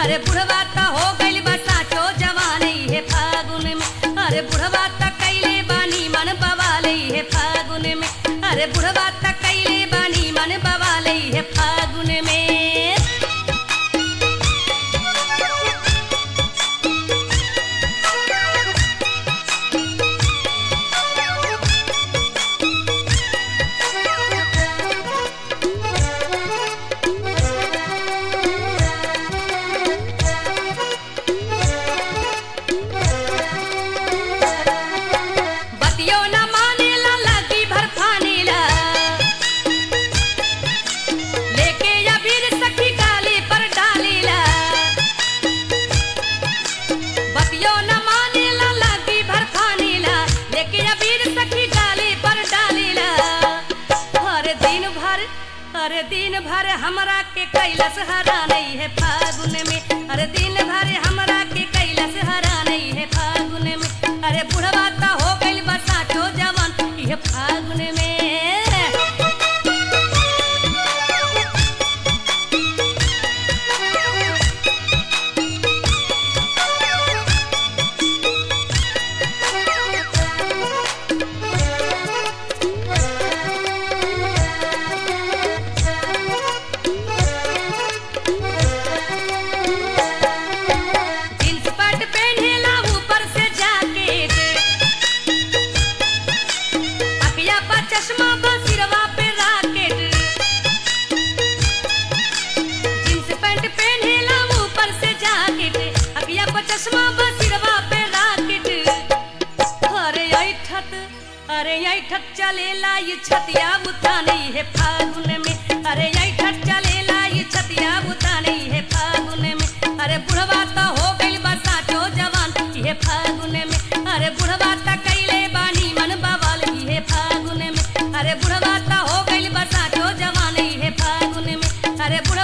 अरे बुढ़वा त हो गइल बा साचो जवान हे फागुन में अरे बुढ़वा त कैले बानी मन बवाले हे फागुन में अरे बुढ़वा त कैले बानी मन बवाले हे फागुन में बतियो न मानेला लगी भर फानेला लेके अबीर सखी गाली पर डालेला बतियो न मानेला लगी भर फानेला लेके अबीर सखी गाली पर डालेला हर दिन भर हर दिन भर हमरा के कैलस हरा नहीं है फागुन में हर दिन भर हमरा के कैलस हरा नहीं है फागुन में अरे बुढ़वा त हो गइल बसा छो जवान ये फागुन में जींस पैंट पहनेला ऊपर से जैकेट अखिया पर चश्मा बा सिरवा पे राकेट जींस पैंट पहनेला ऊपर से जैकेट अखिया पर चश्मा बा सिरवा पे राकेट अरे ऐठत अरे ऐठत चलेला ये छतिया बुता नहीं है फागुन में अरे ऐठत चलेला ये छतिया बुता नहीं है फागुन में अरे बुढ़वा त हो गइल बा साचो जवान ये फागुन में अरे बुढ़वा त कैले बानी मन बवाल ये फागुन में अरे बुढ़वा त हो गइल बा साचो जवान ये फागुन में अरे बुढ़वा